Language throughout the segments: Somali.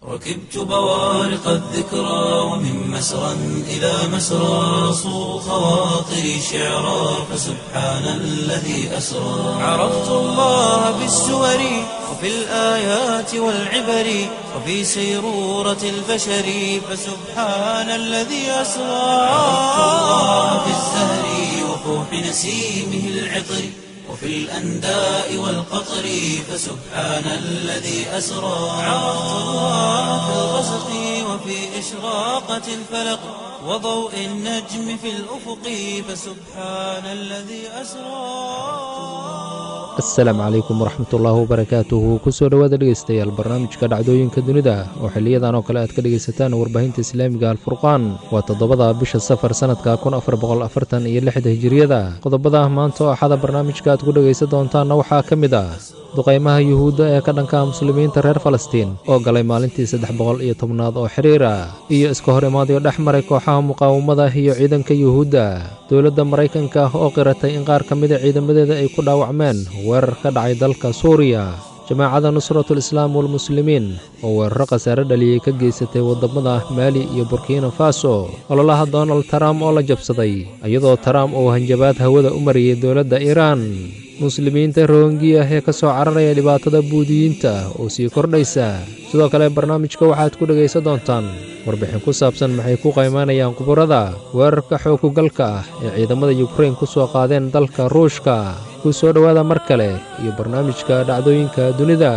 ركبت بوارق الذكرى ومن مسرى إلى مسرى صو خواطري شعرا فسبحان الذي أسرى عرفت الله بالسور وفي الآيات والعبر وفي سيرورة البشر فسبحان الذي أسرى عرفت الله بالزهر وفوح نسيمه العطر وفي الأنداء والقطر فسبحان الذي أسرى عرفت الله في الغسق وفي إشراقة الفلق وضوء النجم في الأفق فسبحان الذي أسرى asalaamu calaykum waraxmatullaahi wabarakaatuhu kusoo dhowaada dhegaystayaal barnaamijka dhacdooyinka dunida oo xiliyadan oo kale aad ka dhegaysataan warbaahinta islaamiga alfurqaan waa toddobada bisha safar sannadka kun afar boqol afartan iyo lixda hijiriyada qodobada maanta oo axada barnaamijka aad ku dhegaysan doontaanna waxaa ka mid ah duqaymaha yuhuudda ee ka dhanka muslimiinta reer falastiin oo galay maalintii saddex boqol iyo tobnaad oo xiriira iyo iska hor imaadyo dhex maray kooxaha muqaawamada iyo ciidanka yuhuudda dowladda maraykanka oo qiratay in qaar ka mida ciidamadeeda ay ku dhaawacmeen weerar ka dhacay dalka suuriya jamaacadda nusratul islaam walmuslimiin oo weeraro khasaare dhaliyey ka geysatay waddamada maali iyo burkina faso ololaha donald trump oo la jabsaday iyadoo trump uu hanjabaad hawada u mariyey dowladda iiraan muslimiinta rohingya ee ka soo cararaya dhibaatada buudiyiinta oo sii kordhaysa sidoo kale barnaamijka waxaad ku dhegaysan doontaan warbixin ku saabsan maxay ku qaymaanayaan quburada weerarka xookugalka ah ee ciidamada yukrain ku soo qaadeen dalka ruushka ku soo dhowaada mar kale iyo barnaamijka dhacdooyinka dunida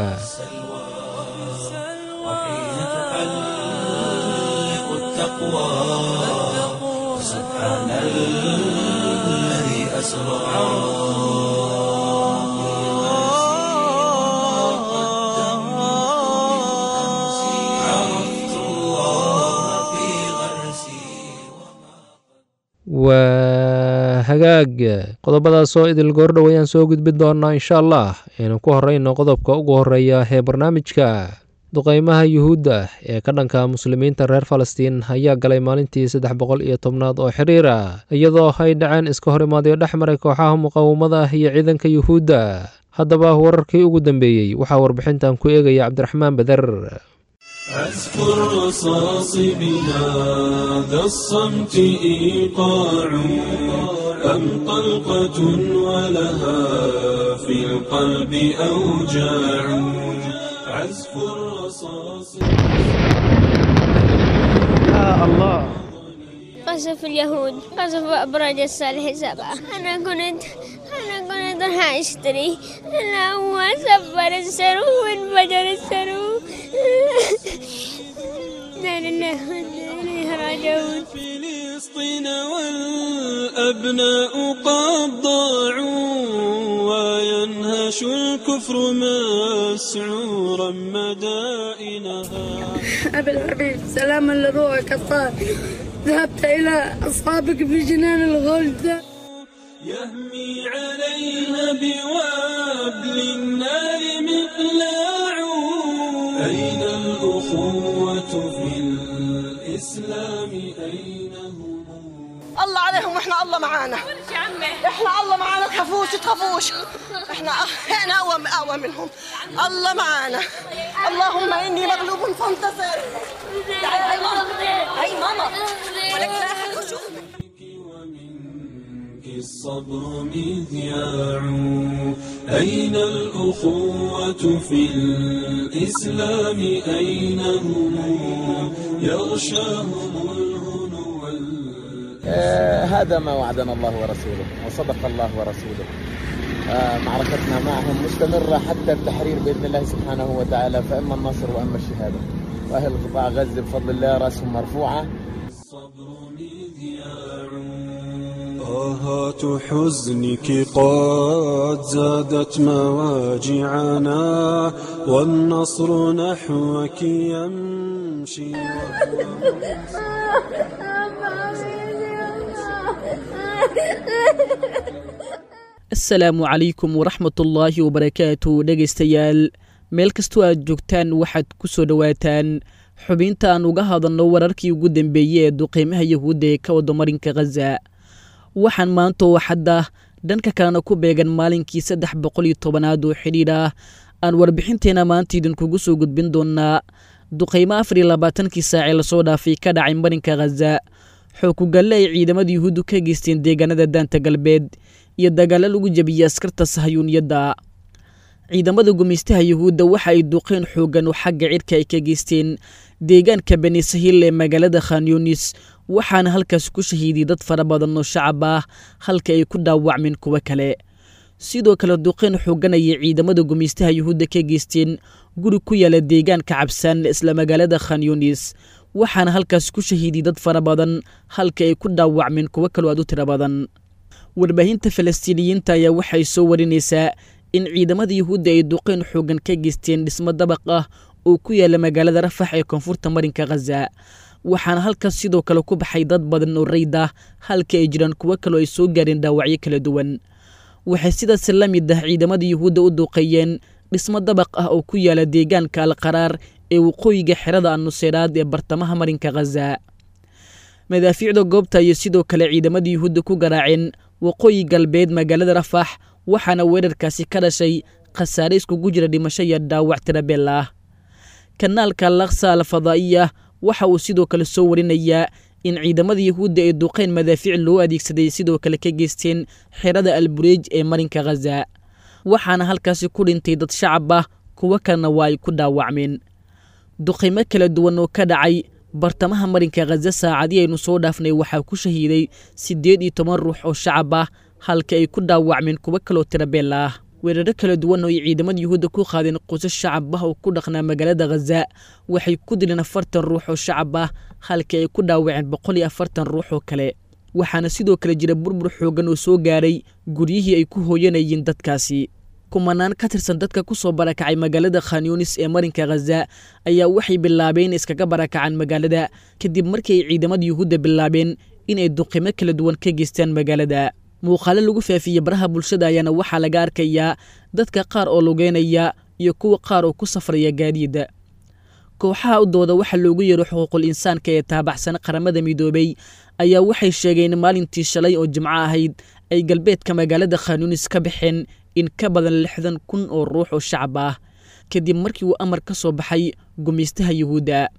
وحين تحلق التقوى سبحان الذي أسرى عرفت الله في غرسي waa hagaag qodobadaasoo idil goordhow ayaan soo gudbin doonaa insha allah aynu ku horrayno qodobka ugu horreeya ee barnaamijka duqaymaha yuhuudda ee ka dhanka muslimiinta reer falastiin ayaa galay maalintii saddex boqol iyo tobnaad oo xiriira iyadoo ay dhaceen iska hor imaadyo dhex maray kooxaha muqaawamada iyo ciidanka yuhuudda haddaba wararkii ugu dambeeyey waxaa warbixintan ku eegaya cabdiraxmaan beder أذكر رصاص بهذا الصمت إيقاع أم طلقة ولها في القلب أوجاع عزف الرصاص قصف اليهود قصف أبراج الصالح سبعة أنا كنت أنا كنت راح أشتري أنا هو سفر السرو وانفجر السرو لا لله وإنا إليه راجعون فلسطين والأبناء قد ضاعوا وينهش الكفر مسعورا مدائنها أبي الحبيب سلاما لروحك الطاهر ذهبت إلى أصحابك في جنان الغلد يهمي عليها بوابل النار مقلاع أين الأخوة في الإسلام أين هم الله عليهم واحنا الله معانا احنا الله معانا تخافوش تخافوش احنا احنا اقوى اقوى منهم الله معانا اللهم اني مغلوب فانتصر تعالي هاي ماما هاي ماما ولك لا أحد يشوف. ومنك الصبر مذياع أين الأخوة في الإسلام أين هم يغشاهم الهنو وال- آه، هذا ما وعدنا الله ورسوله وصدق الله ورسوله آه، معركتنا معهم مستمرة حتى التحرير بإذن الله سبحانه وتعالى فإما النصر وإما الشهادة وأهل قطاع غزة بفضل الله رأسهم مرفوعة الصبر مذياع آهات حزنك قد زادت مواجعنا والنصر نحوك يمشي asalaamu calaykum waraxmatullaahi wabarakaatu dhegaystayaal meel kastoo aad joogtaan waxaad ku soo dhowaataan xubinta aan uga hadalno wararkii ugu dambeeyey ee duqeymaha yahuudda ee ka wada marinka khaza waxaan maanta oo xadda dhanka kalena ku beegan maalinkii saddex boqol iyo tobanaad oo xidhiidh ah aan warbixinteena maanta idinkugu soo gudbin doonaa duqaymo afar iyo labaatankii saacee lasoo dhaafay ka dhacay marinka khaza xookugalle ay ciidamada yuhuuddu ka geysteen deegaanada daanta galbeed iyo dagaalo lagu jebiyey askarta sahayuuniyadda ciidamada gumaystaha yuhuudda waxa ay duqeen xooggan oo xagga cirka ay ka geysteen deegaanka bani sahil ee magaalada khanyunis waxaana halkaas ku shahiiday dad fara badan oo shacab ah halka ay ku dhaawacmeen kuwo kale sidoo kale duqeen xooggan ayay ciidamada gumaystaha yuhuudda ka geysteen guri ku yaala deegaanka cabsaan isla magaalada khanyunis waxaana halkaas ku shahiiday dad fara badan halka ay ku dhaawacmeen kuwo kaloo aad u tiro badan warbaahinta falastiiniyiinta ayaa waxay soo warinaysaa in ciidamada yuhuudda ay duqeen xooggan ka geysteen dhismo dabaq ah oo ku yaala magaalada rafax ee koonfurta marinka khaza waxaana halkaas sidoo kale ku baxay dad badan oo rayd ah halka ay jiraan kuwo kaloo ay soo gaareen dhaawacyo kala duwan waxay sidaas la mid ah ciidamada yuhuudda u duuqeeyeen dhismo dabaq ah oo ku yaala deegaanka alqaraar ee waqooyiga xerada anuseyraad ee bartamaha marinka khaza madaafiicda goobta ayay sidoo kale ciidamada yuhuudda ku garaaceen waqooyi galbeed magaalada rafax waxaana weerarkaasi ka dhashay khasaare iskugu jira dhimasho iyo dhaawac tirabeel ah kanaalka laksa al fadaa'iya waxa uu sidoo kale soo warinayaa in ciidamada yuhuudda ee duqeyn madaafiic loo adeegsaday sidoo kale ka geysteen xerada albureej ee marinka khaza waxaana halkaasi ku dhintay dad shacab ah kuwo kalena waa ay ku dhaawacmeen duqaymo kala duwan oo ka dhacay bartamaha marinka khaza saacadii aynu soo dhaafnay waxaa ku shahiiday siddeed iyo toban ruux oo shacab ah halka ay ku dhaawacmeen kuwo kaloo tirabeel ah weeraro kala duwan oo ay ciidamada yuhuudda ku qaadeen qusas shacab ah oo ku dhaqnaa magaalada khaza waxay ku dileen afartan ruux oo shacab ah halka ay ku dhaawaceen boqol iyo afartan ruux oo kale waxaana sidoo kale jira burbur xooggan oo soo gaaray guryihii ay ku hooyanayeen dadkaasi kumanaan ka tirsan dadka ku soo barakacay magaalada khanyunis ee marinka khaza ayaa waxay bilaabeen iskaga barakacaan magaalada kadib markii ay ciidamada yuhuudda bilaabeen inay duqimo kala duwan ka geystaan magaalada muuqaalo lagu faafiyey baraha bulshada ayaana waxaa laga arkayaa dadka qaar oo lugeynaya iyo kuwa qaar oo ku safraya gaadiida kooxaha u dooda waxaa loogu yeero xuquuqul insaanka ee taabaxsan qaramada midoobey ayaa waxay sheegeen maalintii shalay oo jimco ahayd ay galbeedka magaalada khanyunis ka baxeen in ka badan lixdan kun oo ruux oo shacab ah kadib markii uu amar ka soo baxay gumaystaha yuhuudda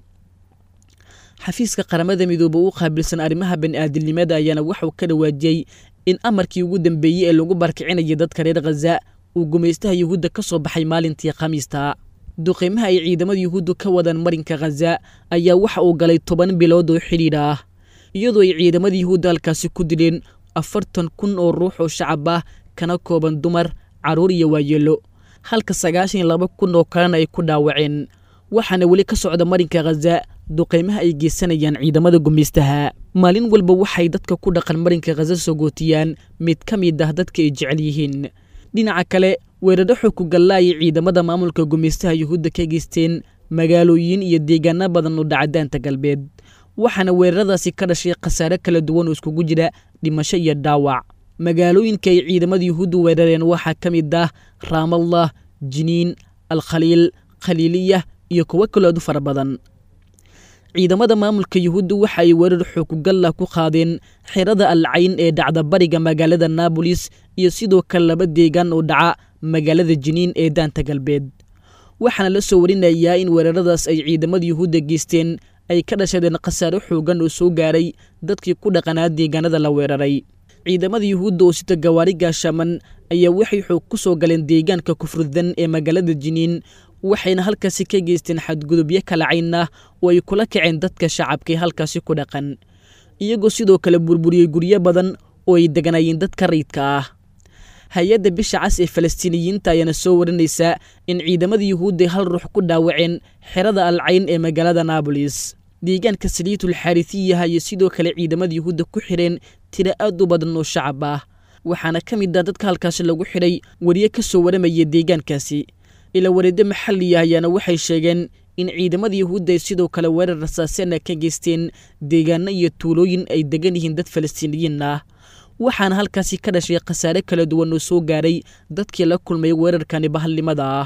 xafiiska qaramada midoobe u qaabilsan arrimaha bani'aadilnimada ayaana waxuu ka dhawaajiyey in amarkii ugu dambeeyey ee lagu barkicinayay dadka reer khaza uu gumaystaha yuhuudda ka soo baxay maalintii khamiista duqeymaha ay ciidamada yuhuuddu ka wadaan marinka khaza ayaa waxa uu galay toban bilood oo xidhiidh ah iyadoo ay ciidamada yuhuudda halkaasi ku dileen afartan kun oo ruux oo shacab ah kana kooban dumar carruur iyo waayeelo halka sagaashan iyo laba kun oo kalena ay ku dhaawaceen waxaana weli ka socda marinka khaza duqeymaha ay geysanayaan ciidamada gumaystaha maalin walba waxay dadka ku dhaqan marinka khaza sogootiyaan mid ka mid ah dadka ay jecel yihiin dhinaca kale weeraro xogkugalla ayay ciidamada maamulka gumaystaha yuhuudda ka geysteen magaalooyin iyo deegaano badan oo dhacadaanta galbeed waxaana weeraradaasi ka dhashay khasaare kala duwan oo iskugu jira dhimasho iyo dhaawac magaalooyinka ay ciidamada yuhuuddu weerareen waxaa ka mid ah raamallah jiniin alkhaliil khaliiliya iyo kuwo kaloo aad u fara badan ciidamada maamulka yuhuudda waxa ay weerar xoogugalla ku qaadeen xerada alcayn ee dhacda bariga magaalada naabolis iyo sidoo kale laba deegaan oo dhaca magaalada jiniin ee daanta galbeed waxaana la soo warinayaa in weeraradaas ay ciidamada yuhuudda geysteen ay ka dhashadeen khasaare xoogan oo soo gaaray dadkii ku dhaqanaa deegaanada la weeraray ciidamada yuhuudda oo sita gawaari gaashaman ayaa waxay xoog ku soo galeen deegaanka kufrudan ee magaalada jiniin waxayna halkaasi ka geysteen xadgudubyo kala cayn ah oo ay kula kaceen dadka shacabkae halkaasi ku dhaqan iyagoo sidoo kale burburiyey guryo badan oo ay deganaayeen dadka rayidka ah hay-adda bisha cas ee falastiiniyiinta ayaana soo warinaysaa in ciidamada yuhuudda hal ruux ku dhaawaceen xerada alcayn ee magaalada naabolis deegaanka saliitul xaarisiyaha iyo sidoo kale ciidamada yuhuudda ku xidheen tiro aad u badan oo shacab ah waxaana ka mid ah dadka halkaasi lagu xidhay wariye ka soo waramaya deegaankaasi ila wareeddo maxalliya ayaana waxay sheegeen in ciidamada yuhuudda ay sidoo kale weerar rasaasena ka geysteen deegaano iyo tuulooyin ay degan yihiin dad falastiiniyiin ah waxaana halkaasi ka dhashay khasaare kala duwan oo soo gaaray dadkii la kulmay weerarkani bahalnimada ah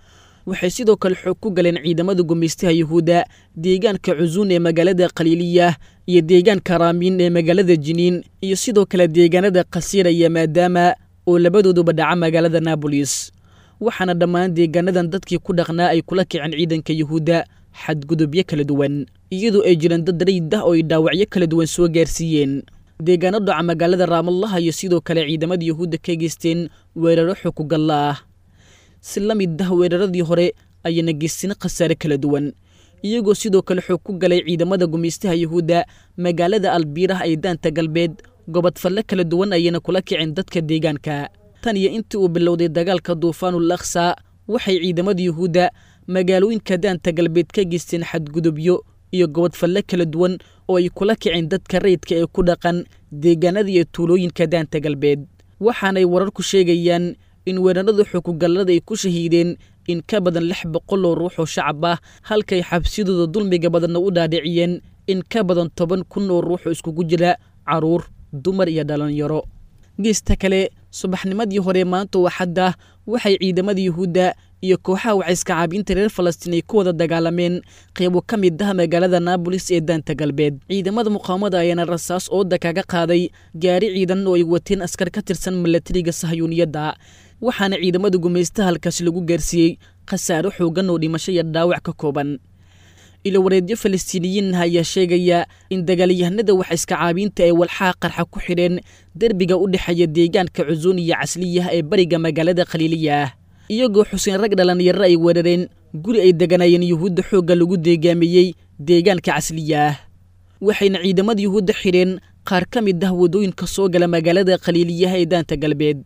waxay sidoo kale xoog ku galeen ciidamada gumaystaha yuhuudda deegaanka cusuun ee magaalada khaliiliya iyo deegaanka raamiin ee magaalada jiniin iyo sidoo kale deegaanada khasiira iyo maadaama oo labadooduba dhaca magaalada naabolis waxaana dhammaan deegaanadan dadkii ku dhaqnaa ay kula kaceen ciidanka yuhuudda xadgudubyo kala duwan iyadoo ay jiraan dad rayid ah oo ay dhaawacyo kala duwan soo gaarsiiyeen deegaano dhaca magaalada raamallaha iyo sidoo kale ciidamada yuhuudda ka geysteen weeraro xukugalla ah si la mid ah weeraradii hore ayayna geysteen khasaare kala duwan iyagoo sidoo kale xoog ku galay ciidamada gumaystaha yuhuudda magaalada albiirah ee daanta galbeed gobodfalle kala duwan ayayna kula kiceen dadka deegaanka tan iyo intii uu bilowday dagaalka duufaanul akhsa waxay ciidamada yuhuudda magaalooyinka daanta galbeed ka geysteen xadgudubyo iyo gobodfalle kala duwan oo ay kula kiceen dadka rayidka ee ku dhaqan deegaanada iyo tuulooyinka daanta galbeed waxaanay wararku sheegayaan in weerarada xukugallada ay ku shahiideen in ka badan lix boqol oo ruux oo shacab ah halkay xabsidooda dulmiga badanna u dhaadhiciyeen in ka badan toban kun oo ruux oo iskugu jira caruur dumar iyo dhallinyaro geesta kale subaxnimadii hore maanta oo xadda waxay ciidamada yuhuudda iyo kooxaha waxayska caabiinta reer falastiin ay ku wada dagaalameen qeybo ka mid ah magaalada naabolis ee daanta galbeed ciidamada muqaawamada ayaana rasaas ooda kaga qaaday gaari ciidan oo ay wateen askar ka tirsan milatariga sahyuuniyadda waxaana ciidamada gumaystaha halkaasi lagu gaarsiiyey khasaaro xoogan oo dhimasho iyo dhaawac ka kooban ilowareedyo falastiiniyiin ah ayaa sheegaya in dagaalyahanada waxayska caabiinta ay walxaha qarxa ku xidheen derbiga u dhexeeya deegaanka cusuun iyo casliyah ee bariga magaalada khaliiliya ah iyagoo xuseen rag dhallinyaro ay weerareen guri ay deganayeen yuhuudda xoogga lagu deegaamiyey deegaanka casliya ah waxayna ciidamada yuhuudda xidheen qaar ka mid ah waddooyinka soo gala magaalada khaliiliyaha ee daanta galbeed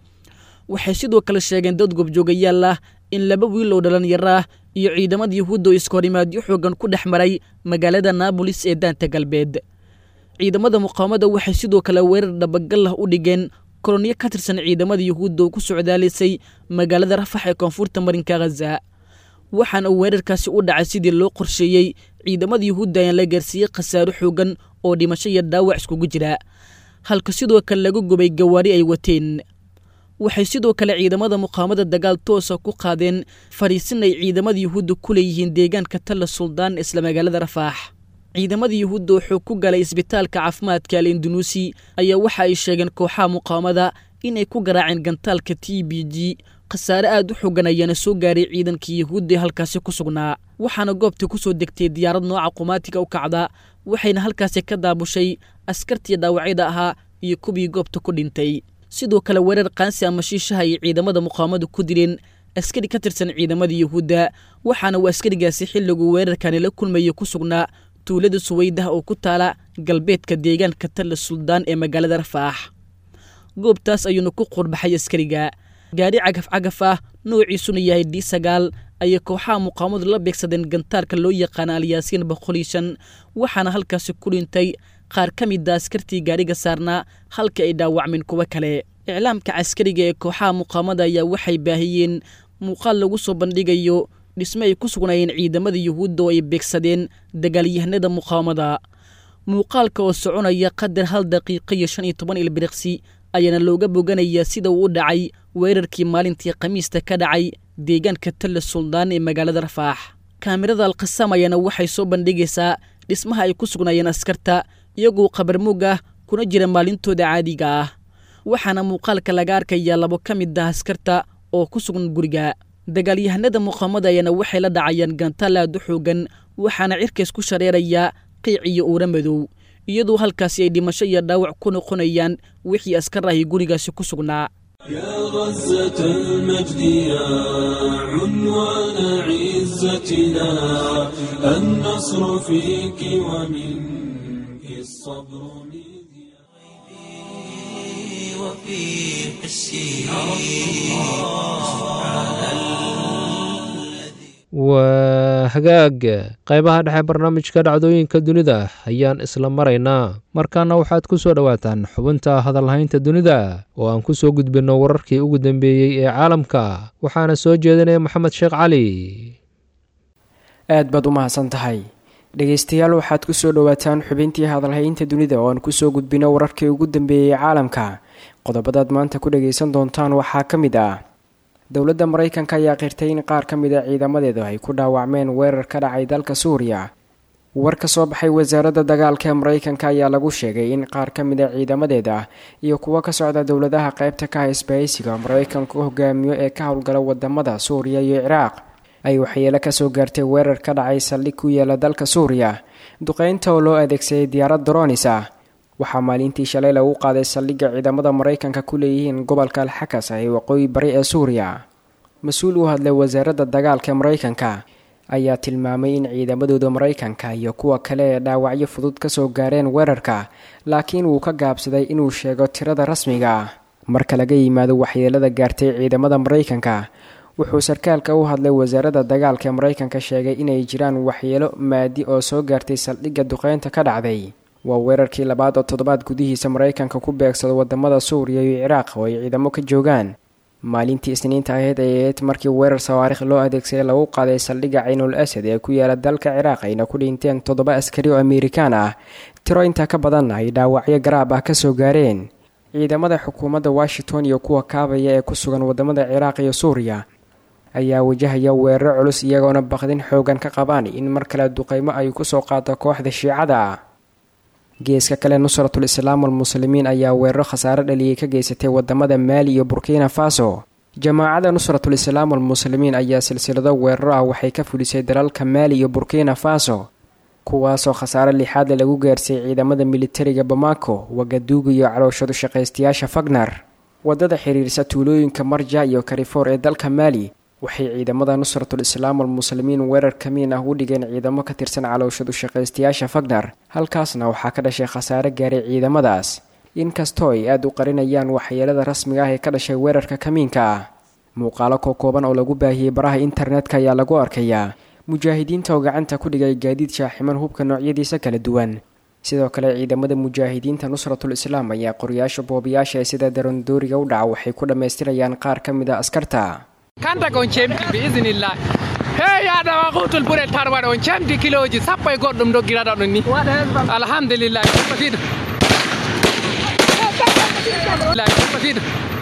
waxay sidoo kale sheegeen dad gobjoogayaal ah in laba wiil oo dhallinyaro ah iyo ciidamada yuhuudda oo iskahorimaadyo xoogan ku dhex maray magaalada naabolis ee daanta galbeed ciidamada muqaawamada waxay sidoo kale weerar dhabagal ah u dhigeen kolonyo ka tirsan ciidamada yuhuudda oo ku socdaalisay magaalada rafax ee koonfurta marinka khaza waxaana uu weerarkaasi u dhacay sidii loo qorsheeyey ciidamada yuhuudda ayaan la gaarsiiyey khasaaro xoogan oo dhimasho iyo dhaawac iskugu jira halka sidoo kale lagu gubay gawaari ay wateen waxay sidoo kale ciidamada muqaawamada dagaal toosa ku qaadeen fadhiisin ay ciidamada yuhuudda ku leeyihiin deegaanka talla suldaan isla magaalada rafaax ciidamada yuhuudda oo xoog ku galay isbitaalka caafimaadka al indunuusi ayaa waxa ay sheegeen kooxaha muqaawamada inay ku garaaceen gantaalka t b g khasaare aad u xoogan ayaana soo gaaray ciidankii yuhuudda ee halkaasi ku sugnaa waxaana goobta ku soo degtay diyaarad nooca qumaatiga u kacda waxayna halkaasi ka daabushay askartii dhaawacyada ahaa iyo kuwii goobta ku dhintay sidoo kale weerar qaansi ama shiishaha ay ciidamada muqaawamada ku dileen askari ka tirsan ciidamada yuhuudda waxaana uu askarigaasi xilliguu weerarkani la kulmayay ku sugnaa tuulada suweydah oo ku taala galbeedka deegaanka talla suldaan ee magaalada rafaax goobtaas ayuuna ku qurbaxay askariga gaari cagaf cagaf ah noociisuna yahay d sagaal ayay kooxaha muqaawamadu la beegsadeen gantaarka loo yaqaana alyaasiin boqol iyo shan waxaana halkaasi ku dhintay qaar ka mida askartii gaariga saarnaa halka ay dhaawacmeen kuwo kale iclaamka caskariga ee kooxaha muqaawamada ayaa waxay baahiyeen muuqaal lagu soo bandhigayo dhisme ay ku sugnaayeen ciidamada yuhuudda oo ay beegsadeen dagaalyahanada muqaawamada muuqaalka oo soconaya qadar hal daqiiqo iyo shan iyo toban ilbiriqsi ayaana looga boganayaa sida uu u dhacay weerarkii maalintii khamiista ka dhacay deegaanka talla suldaan ee magaalada rafaax kaamirada alkhasaam ayaana waxay soo bandhigaysaa dhismaha ay ku sugnaayeen askarta iyagoo qabarmuug ah kuna jira maalintooda caadiga ah waxaana muuqaalka laga arkayaa labo ka mid ah askarta oo ku sugan guriga dagaalyahanada muqaamada ayaana waxay la dhacayaan gantaal aad u xoogan waxaana cirkays ku shareerayaa qiic iyo uura madow iyadoo halkaasi ay dhimasho iyo dhaawac ku noqonayaan wixii askar ahi gurigaasi ku sugnaa يا غزة المجد يا عنوان عزتنا النصر فيك ومنك الصبر مذياع وفي حسي سبحان waa hagaag qaybaha dhexe barnaamijka dhacdooyinka dunida ayaan isla maraynaa markaana waxaad ku soo dhowaataan xubinta hadalhaynta dunida oo aan ku soo gudbinno wararkii ugu dambeeyey ee caalamka waxaana soo jeedinaya maxamed sheekh cali aad baad u mahadsan tahay dhegaystayaal waxaad ku soo dhowaataan xubintii hadalhaynta dunida oo aan kusoo gudbino wararkii ugu dambeeyey caalamka qodobadaad maanta ku dhagaysan doontaan waxaa ka mid ah dowladda maraykanka ayaa qirtay in qaar ka mid a ciidamadeedu ay ku dhaawacmeen weerar ka dhacay dalka suuriya war ka soo baxay wasaaradda dagaalka ee maraykanka ayaa lagu sheegay in qaar ka mid a ciidamadeeda iyo kuwo ka socda dowladaha qaybta ka ah isbahaysiga maraykanku hogaamiyo ee ka howlgala wadamada suuriya iyo ciraaq ay waxyeelo kasoo gaartay weerar ka dhacay saldhig ku yaala dalka suuriya duqeynta oo loo adeegsaday diyaarad doronis ah waxaa maalintii shalay lagu qaaday saldhigga ciidamada maraykanka ku leeyihiin gobolka alxakas ee waqooyi bari ee suuriya mas-uul u hadlay wasaaradda dagaalka maraykanka ayaa tilmaamay in ciidamadooda maraykanka iyo kuwa kale ee dhaawacyo fudud kasoo gaareen weerarka laakiin wuu ka gaabsaday inuu sheego tirada rasmiga ah marka laga yimaado waxyeelada gaartay ciidamada maraykanka wuxuu sarkaalka u hadlay wasaaradda dagaalka maraykanka sheegay inay jiraan waxyeelo maadi oo soo gaartay saldhigga duqeynta ka dhacday waa weerarkii labaad oo toddobaad gudihiisa maraykanka ku beegsado wadamada suuriya iyo ciraaq oo ay ciidamo ka joogaan maalintii isniinta ahayd ay ahayd markii weerar sawaarikh loo adeegsaday lagu qaaday saldhigga caynul asad ee ku yaala dalka ciraaq ayna ku dhinteen toddoba askari oo amerikaan ah tiro intaa ka badanna ay dhaawacyo garaab ah kasoo gaareen ciidamada xukuumadda washington iyo kuwa kaabaya ee ku sugan wadamada ciraaq iyo suuriya ayaa wajahaya weeraro culus iyagoona baqdin xoogan ka qabaan in mar kale duqeymo ay kusoo qaado kooxda shiicada geeska kale nusratul islaam almuslimiin ayaa weeraro khasaare dhaliyay ka geysatay wadamada maali iyo burkina faso jamaacada nusratul islaam almuslimiin ayaa silsilado weeraro ah waxay ka fulisay dalalka maali iyo burkina faso kuwaasoo khasaare lixaadle lagu gaarsiiyey ciidamada militariga bamako wagaduuga iyo calooshadu shaqaystayaasha fagnar wadada xiriirsa tuulooyinka marja iyo karifoor ee dalka maali waxay ciidamada nusratul islaam almuslimiin weerar kamiin ah u dhigeen ciidamo ka tirsan calooshadu shaqaystayaasha fagnar halkaasna waxaa ka dhashay khasaare gaaray ciidamadaas inkastoo ay aada u qarinayaan waxyeelada rasmiga ah ee ka dhashay weerarka kamiinka ah muuqaalo kookooban oo lagu baahiyey baraha internetka ayaa lagu arkayaa mujaahidiinta oo gacanta ku dhigay gaadiid shaaximan hubka noocyadiisa kala duwan sidoo kale ciidamada mujaahidiinta nusratul islaam ayaa qoryaasha boobayaasha ee sida darondooriga u dhaca waxay ku dhammaystirayaan qaar ka mid a askarta kanta kon cemti bi isinillah hey yaɗa wakutul ɓuure tarwaɗe on camti kiloji sappo e goɗɗum doggiraɗa ɗon ni alhamdulillah basiɗo basiɗo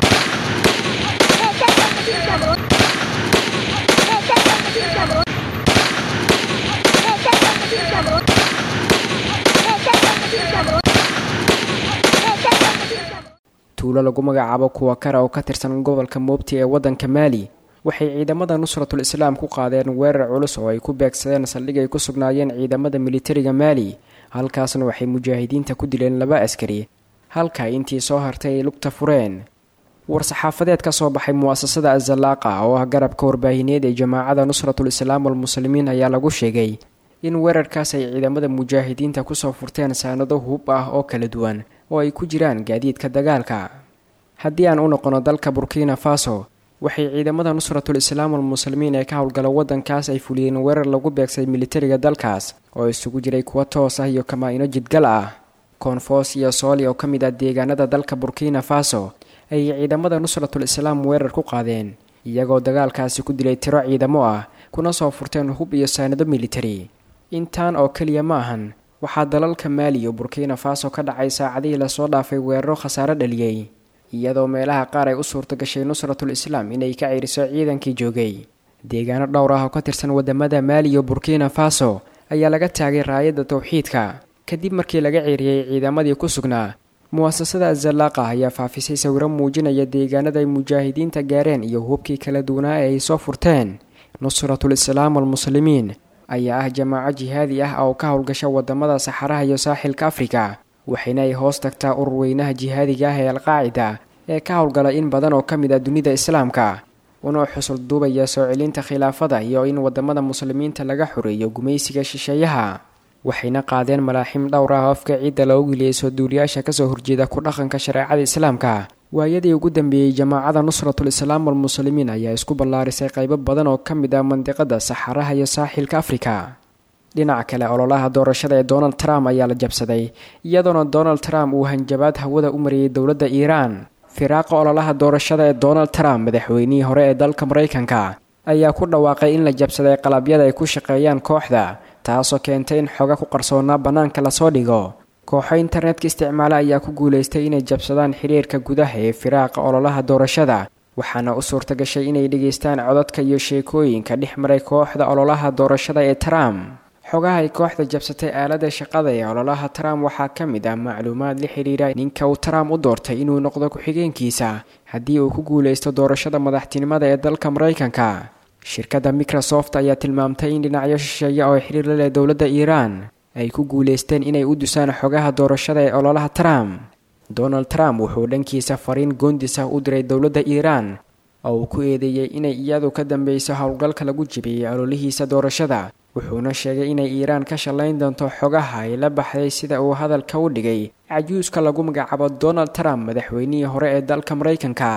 tuulo lagu magacaabo kuwa kara oo ka tirsan gobolka moobti ee waddanka maali waxay ciidamada nusratul islaam ku qaadeen weerar culus oo ay ku beegsadeen saldhig ay ku sugnaayeen ciidamada militariga maali halkaasna waxay mujaahidiinta ku dileen laba askari halka intii soo hartay ay lugta fureen war-saxaafadeed ka soo baxay mu'asasada azalaaqa oo ah garabka warbaahineed ee jamaacada nusratul islaam almuslimiin ayaa lagu sheegay in weerarkaas ay ciidamada mujaahidiinta kusoo furteen saanado hub ah oo kala duwan oo ay ku jiraan gaadiidka dagaalka haddii aan u noqono dalka burkina faso waxay ciidamada nusratul islaam almuslimiin ee ka howlgala waddankaas ay fuliyeen weerar lagu beegsaday militariga dalkaas oo isugu jiray kuwa toos ah iyo kamaa-ino jidgal ah koonfoos iyo sooli oo ka mid ah deegaanada dalka burkina faso ayay ciidamada nusratul islaam weerar ku qaadeen iyagoo dagaalkaasi ku dilay tiro ciidamo ah kuna soo furteen hub iyo saanado militari intaan oo keliya ma ahan waxaa dalalka maali iyo burkina faso ka dhacay saacadihii lasoo dhaafay weeraro khasaare dhaliyey iyadoo meelaha qaar ay u suurto gashay nusratul islaam inay ka ciiriso ciidankii joogay deegaano dhowr ah oo ka tirsan wadamada maali iyo burkina faso ayaa laga taagay raayadda tawxiidka kadib markii laga ciiriyey ciidamadii ku sugnaa mu'asasada azalaaqa ayaa faafisay sawiro muujinaya deegaanada ay mujaahidiinta gaareen iyo hubkii kala duwanaa ee ay soo furteen nusratul islaam almuslimiin ayaa ah jamaaco jihaadi ah oo ka howlgasha wadamada saxaraha iyo saaxilka afrika waxayna ay hoos tagtaa urur weynaha jihaadiga ah ee alqaacida ee ka howlgala in badan oo ka mid ah dunida islaamka una xusul duubaya soo celinta khilaafada iyo in wadamada muslimiinta laga xoreeyo gumaysiga shisheeyaha waxayna qaadeen malaaxim dhowr ah oo afka ciidda loogu geliyay soo duuliyaasha kasoo horjeeda ku dhaqanka shareecada islaamka waayadii ugu dambeeyey jamaacada nusratul islaam almuslimiin ayaa isku ballaarisay qaybo badan oo ka mid ah mandiqada saxaraha iyo saaxilka afrika dhinaca kale ololaha doorashada ee donald trump ayaa la jabsaday iyadoona donald trump uu hanjabaad hawada u mariyey dowladda iiraan firaaqa ololaha doorashada ee donald trump madaxweynihii hore ee dalka maraykanka ayaa ku dhawaaqay in la jabsaday qalabyada ay ku shaqeeyaan kooxda taasoo keentay in xoga ku qarsoonaa bannaanka lasoo dhigo kooxo internetka isticmaala ayaa ku guulaystay inay jabsadaan xiriirka gudaha ee firaaqa ololaha doorashada waxaana u suurta gashay inay dhegaystaan codadka iyo sheekooyinka dhex maray kooxda ololaha doorashada ee trump xogaha ay kooxda jabsatay aalada shaqada ee ololaha trump waxaa ka mid ah macluumaad la xidhiira ninka uu trump u doortay inuu noqdo ku-xigeenkiisa haddii uu ku guulaysto doorashada madaxtinimada ee dalka maraykanka shirkadda microsoft ayaa tilmaamtay in dhinacyo shisheeya oo xiriir la leh dowladda iiraan ay ku guuleysteen inay u dusaan xogaha doorashada ee ololaha trump donald trump wuxuu dhankiisa fariin goondis ah u diray dowladda iiraan oo uu ku eedeeyey inay iyadu ka dambeyso howlgalka lagu jibiyey ololihiisa doorashada wuxuuna sheegay inay iiraan ka shallayn doonto xogaha ay la baxday sida uu hadalka u dhigay cajuuska lagu magacaabo donald trump madaxweynihii hore ee dalka maraykanka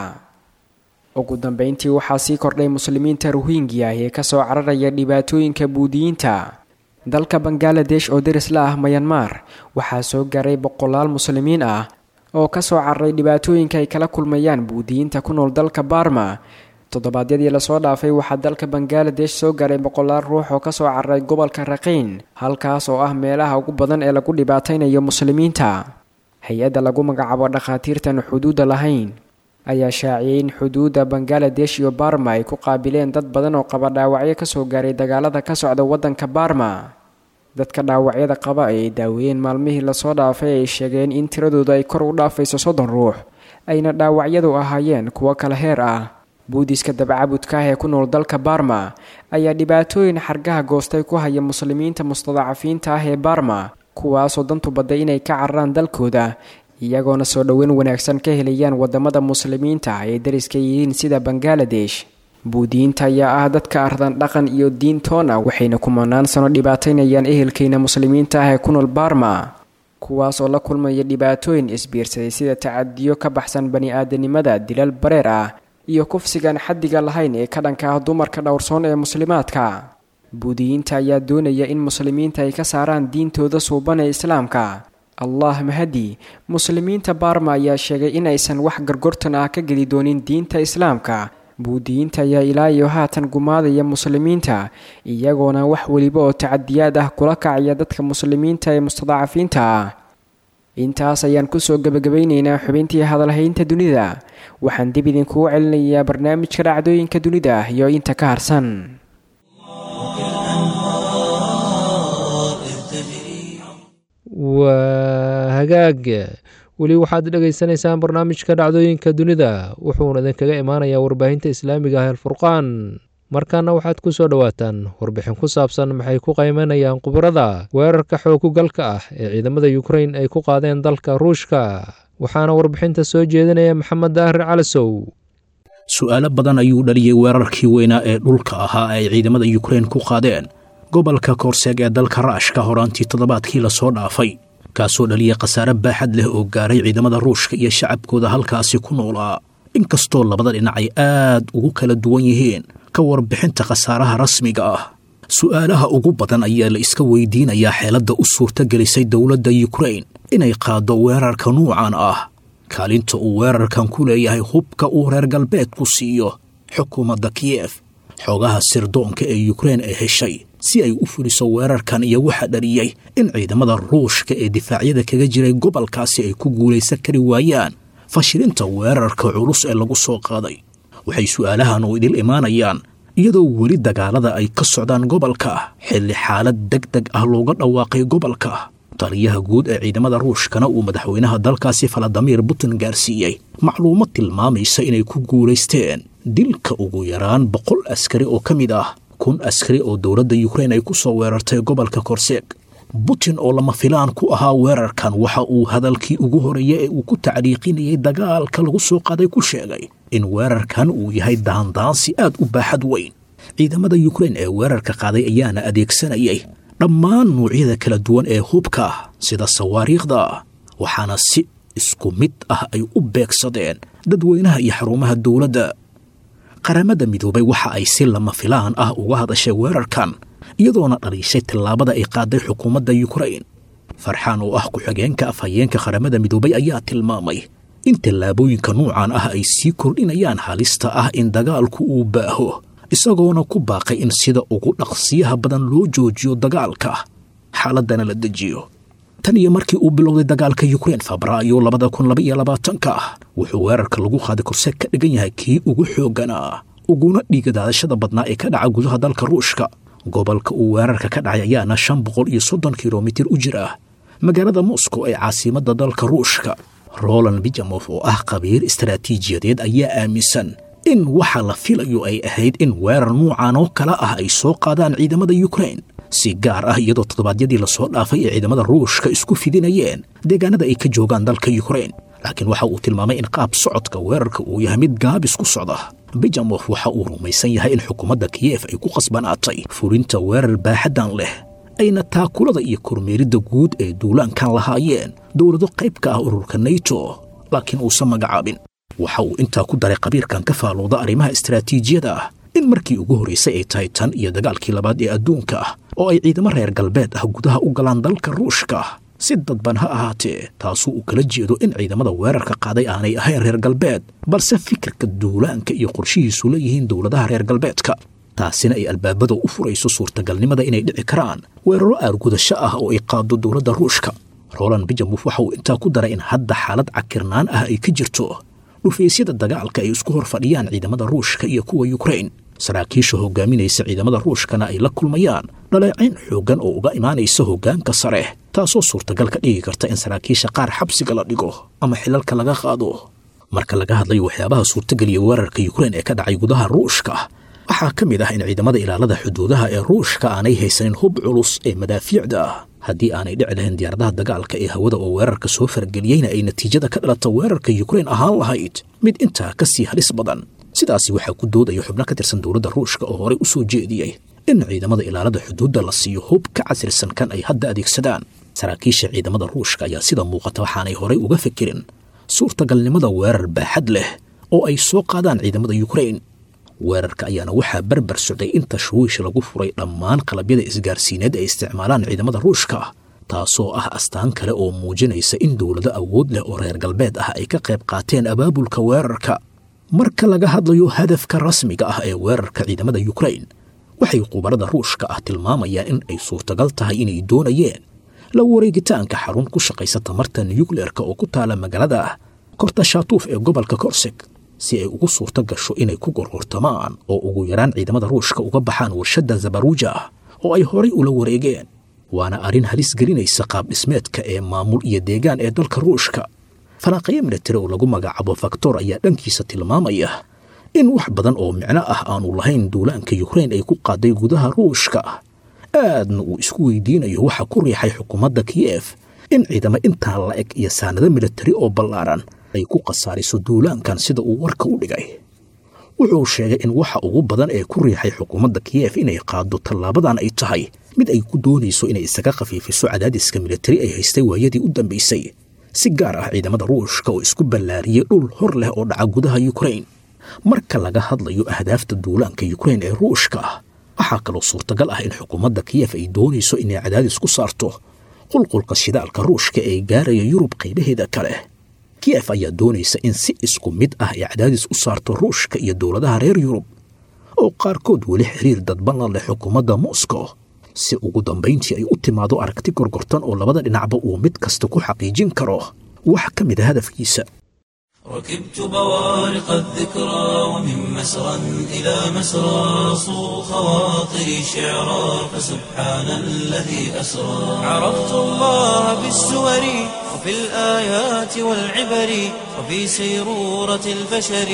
ugu dambeyntii waxaa sii kordhay muslimiinta ruhingya ee kasoo cararaya dhibaatooyinka buudiyiinta dalka bangaladesh oo deris la ah mayanmar waxaa soo gaaray boqolaal muslimiin ah oo kasoo cararay dhibaatooyinka ay kala kulmayaan buudiyiinta ku nool dalka barma toddobaadyadii lasoo dhaafay waxaa dalka bangaladesh soo gaaray boqolaal ruux oo kasoo cararay gobolka raqiin halkaas oo ah meelaha ugu badan ee lagu dhibaataynayo muslimiinta hay-adda lagu magacaabo dhakhaatiirtan xuduudda lahayn ayaa shaaciyey in xuduudda bangaladesh iyo barma ay ku qaabileen dad badan oo qaba dhaawacyo kasoo gaaray dagaalada ka socda waddanka barma dadka dhaawacyada qaba ay daaweeyeen maalmihii lasoo dhaafay ay sheegeen in tiradooda ay kor u dhaafayso soddon ruux ayna dhaawacyadu ahaayeen kuwo kala heer ah buudiska dabacabudka ah ee ku nool dalka barma ayaa dhibaatooyin xargaha goostay ku haya muslimiinta mustadacafiinta ah ee barma kuwaasoo dantu badday inay ka cararaan dalkooda iyagoona soo dhoweyn wanaagsan ka helayaan wadamada muslimiinta ay dariska yihiin sida bangaladesh buudiyiinta ayaa ah dadka ardan dhaqan iyo diintoona waxayna kumanaan sano dhibaataynayaan ehelkeyna muslimiinta ah ee ku nool barma kuwaas oo la kulmaya dhibaatooyin isbiirsaday sida tacadiyo ka baxsan bani-aadanimada dilal bareer ah iyo kufsigan xaddiga lahayn ee ka dhanka ah dumarka dhowrsoon ee muslimaadka buudiyiinta ayaa doonaya in muslimiinta ay ka saaraan diintooda suuban ee islaamka allah mahadi muslimiinta baarma ayaa sheegay in aysan wax gargortan ah ka geli doonin diinta islaamka buudiyiinta ayaa ilaa iyo haatan gumaadaya muslimiinta iyagoona wax weliba oo tacadiyaad ah kula kacaya dadka muslimiinta ee mustadacafiinta ah intaas ayaan kusoo gebagabaynaynaa xubintii hadalhaynta dunida waxaan dib idinkugu celinayaa barnaamijka dhacdooyinka dunida iyo inta ka harsan waa hagaag weli waxaad dhegaysanaysaan barnaamijka dhacdooyinka dunida wuxuuna idinkaga imaanayaa warbaahinta islaamiga ah alfurqaan markaana waxaad ku soo dhowaataan warbixin ku saabsan maxay ku qaymanayaan khubarada weerarka xoogugalka ah ee ciidamada yukrain ay ku qaadeen dalka ruushka waxaana warbixinta soo jeedinaya maxamed daahir calasow su'aalo badan ayuu dhaliyey weerarkii weynaa ee dhulka ahaa ay ciidamada yukrain ku qaadeen gobolka koorseeg ee dalka raashka horaantii toddobaadkii lasoo dhaafay kaasoo dhaliyay khasaare baaxad leh oo gaaray ciidamada ruushka iyo shacabkooda halkaasi ku noolaa inkastoo labada dhinac ay aad ugu kala duwan yihiin ka warbixinta khasaaraha rasmiga ah su'aalaha ugu badan ayaa la iska weydiinayaa xeeladda u suurtagelisay dowladda yukrain inay qaaddo weerarka nuucan ah kaalinta uu weerarkan ku leeyahay hubka uu reer galbeedku siiyo xukuumadda kiyef xoogaha sirdoonka ee yukrain ay heshay si ay u fuliso weerarkan iyo waxaa dhaliyey in ciidamada ruushka ee difaacyada kaga jiray gobolkaasi ay ku guulaysan kari waayaan fashilinta weerarka culus ee lagu soo qaaday waxay su'aalahan u idil imaanayaan iyadoo weli dagaalada ay ka socdaan gobolka xilli xaalad deg deg ah looga dhawaaqay gobolka taliyaha guud ee ciidamada ruushkana uu madaxweynaha dalkaasi faladamiir putin gaarsiiyey macluumad tilmaamaysa inay ku guulaysteen dilka ugu yaraan boqol askari oo ka mid ah kun askari oo dowladda yukrain ay ku soo weerartay gobolka korseeg butin oo lama filaan ku ahaa weerarkan waxa uu hadalkii ugu horeeyey ee uu ku tacliiqinayay dagaalka lagu soo qaaday ku sheegay in weerarkan uu yahay daandaansi aad u baaxad weyn ciidamada yukrain ee weerarka qaaday ayaana adeegsanayay dhammaan nuucyada kala duwan ee hubka sida sawaariikhda waxaana si isku mid ah ay u beegsadeen dadweynaha iyo xarumaha dowladda qaramada midoobay waxa ay si lama filaan ah uga hadashay weerarkan iyadoona dhaliishay tallaabada ay qaaday xukuumadda yukrain farxaan oo ah ku-xigeenka afhayeenka qaramada midoobay ayaa tilmaamay in tallaabooyinka nuucan ah ay sii kordhinayaan halista ah in dagaalku uu baaho isagoona ku baaqay in sida ugu dhaqsiyaha badan loo joojiyo dagaalka xaaladdana la dejiyo tan iyo markii uu bilowday dagaalka yukrain febraayo labada kun laba iyo labaatanka wuxuu weerarka lagu qaaday korseeg ka dhigan yahay kii ugu xoogganaa uguna dhiigadaadashada badnaa ee ka dhaca gudaha dalka ruushka gobolka uu weerarka ka dhacay ayaana shan boqol iyo soddon kilomitir u jira magaalada moscow ee caasimadda dalka ruushka roland bijamof oo ah khabiir istaraatiijiyadeed ayaa aaminsan in waxa la filayo ay ahayd in weerar nuucan oo kale ah ay soo qaadaan ciidamada yukrain si gaar ah iyadoo toddobaadyadii lasoo dhaafay ee ciidamada ruushka isku fidinayeen deegaanada ay ka joogaan dalka yukrain laakiin waxa uu tilmaamay in qaab socodka weerarka uu yahay mid gaabis ku socda bejamof waxa uu rumaysan yahay in xukuumadda kiyef ay ku qasbanaatay fulinta weerar baaxaddan leh ayna taakulada iyo kormeeridda guud ee duulaankan lahaayeen dowlado qayb ka ah ururka nayto laakiin uusan magacaabin waxa uu intaa ku daray qabiirkan ka faalooda arrimaha istaraatiijiyada ah in markii ugu horraysay ay tahay tan iyo dagaalkii labaad ee adduunka ah oo ay ciidamo reer galbeed ah gudaha u galaan dalka ruushka si dadban ha ahaatee taasuu uu kala jeedo in ciidamada weerarka qaaday aanay ahayn reer galbeed balse fikirka duulaanka iyo qorshihiisu leeyihiin dowladaha reer galbeedka taasina ay albaabada u furayso suurtagalnimada inay dhici karaan weeraro aargudasho ah oo ay qaado dowladda ruushka roland bijamuf waxa uu intaa ku daray in hadda xaalad cakirnaan ah ay ka jirto dhufaysyada dagaalka ay isku hor fadhiyaan ciidamada ruushka iyo kuwa yukrain saraakiisha hogaaminaysa ciidamada ruushkana ay la kulmayaan dhaleecayn xooggan oo uga imaanaysa hoggaanka sare taasoo suurtagal ka dhigi karta in saraakiisha qaar xabsiga la dhigo ama xilalka laga qaado marka laga hadlayo waxyaabaha suurtageliya weerarka yukrain ee ka dhacay gudaha ruushka waxaa ka mid ah in ciidamada ilaalada xuduudaha ee ruushka aanay haysanin hub culus ee madaafiicda ah haddii aanay dhici lahayn diyaaradaha dagaalka ee hawada oo weerarka soo fargeliyeyna ay natiijada ka dhalata weerarka yukrain ahaan lahayd mid intaa ka sii halis badan sidaasi waxaa ku doodaya xubno ka tirsan dowladda ruushka oo horey u soo jeediyey in ciidamada ilaalada xuduudda la siiyo hub ka casrisan kan ay hadda adeegsadaan saraakiisha ciidamada ruushka ayaa sida muuqata waxaanay horey uga fikirin suurtagalnimada weerar baaxad leh oo ay soo qaadaan ciidamada yukrain weerarka ayaana waxaa barbar socday in tashwiish lagu furay dhammaan qalabyada isgaarsiineed ay isticmaalaan ciidamada ruushka taasoo ah astaan kale oo muujinaysa in dowlado awood leh oo reer galbeed ah ay ka qayb qaateen abaabulka weerarka marka laga hadlayo hadafka rasmiga ah ee weerarka ciidamada yukrain waxay khubarada ruushka ah tilmaamayaan in ay suurtagal tahay inay doonayeen la wareegitaanka xarun ku shaqaysa tamarta nuyukleerka oo ku taala magaalada kortashatuuf ee gobolka korseg si ay ugu suurto gasho inay ku gorgortamaan oo ugu yaraan ciidamada ruushka uga baxaan warshadda zabaruuja oo ay horay ula wareegeen waana arrin halis gelinaysa qaab dhismeedka ee maamul iyo deegaan ee dalka ruushka falaaqayo militari oo lagu magacaabo faktor ayaa dhankiisa tilmaamaya in wax badan oo micno ah aanu lahayn duulaanka yukrain ay ku qaaday gudaha ruushka aadna uu isku weydiinayo waxa ku riixay xukuumadda kiyef in ciidamo intaa la eg iyo saanado militari oo ballaaran ay ku khasaariso duulaankan sida uu warka u dhigay wuxuu sheegay in waxa ugu badan ee ku riixay xukuumadda kiyef inay qaado tallaabadan ay tahay mid ay ku doonayso inay isaga khafiifiso cadaadiska militari ay haystay waayadii u dambaysay si gaar ah ciidamada ruushka oo isku ballaariyey dhul hor leh oo dhaca gudaha yukrain marka laga hadlayo ahdaafta duulaanka yukrain ee ruushka waxaa kaloo suurtagal ah in xukuumadda kiyef ay doonayso inay cadaadis ku saarto qulqulka shidaalka ruushka ee gaaraya yurub qaybaheeda kale kiyef ayaa doonaysa in si isku mid ah ay cadaadis u saarto ruushka iyo dowladaha reer yurub oo qaarkood weli xiriir dadban la leh xukuumadda moscow si ugu dambayntii ay u timaado aragti gorgortan oo labada dhinacba uu mid kasta ku xaqiijin karo wax ka mid a hadafkiisa ركبت بوارق الذكرى ومن مسرى إلى مسرى صو خواطري شعرا فسبحان الذي أسرى عرفت الله بالسور وفي الآيات والعبر وفي سيرورة البشر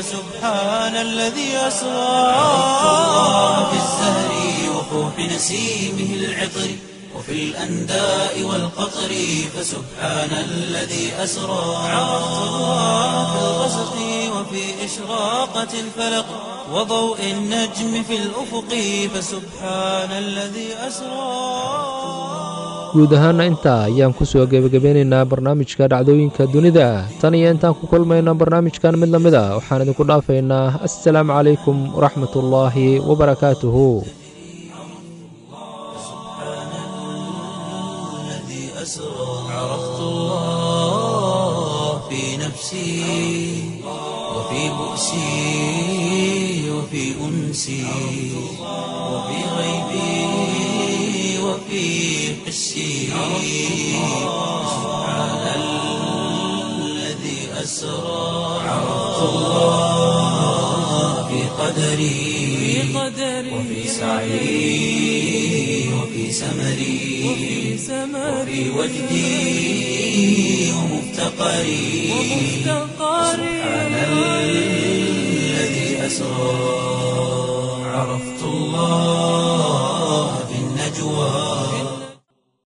فسبحان الذي أسرى عرفت الله بالزهر وفوح نسيمه العطر وفي الأنداء والقطر فسبحان الذي أسرى عرفت الله في الغسق وفي إشراقة الفلق وضوء النجم في الأفق فسبحان الذي أسرى guud ahaana intaa ayaan ku soo gebagabeynaynaa barnaamijka dhacdooyinka dunida tan iyo intaan ku kulmayna barnaamijkan mid la mid a waxaan idinku dhaafaynaa assalaamu calaykum waraxmatullaahi wabarakaatuhu عرفت الله في نفسي وفي بؤسي وفي أنسي وفي غيبي وفي حسي سبحان الذي أسرى عرفت الله في قدري وفي سعي وفي سمري وفي وجدي ومفتقري سبحان الذي أسرى عرفت الله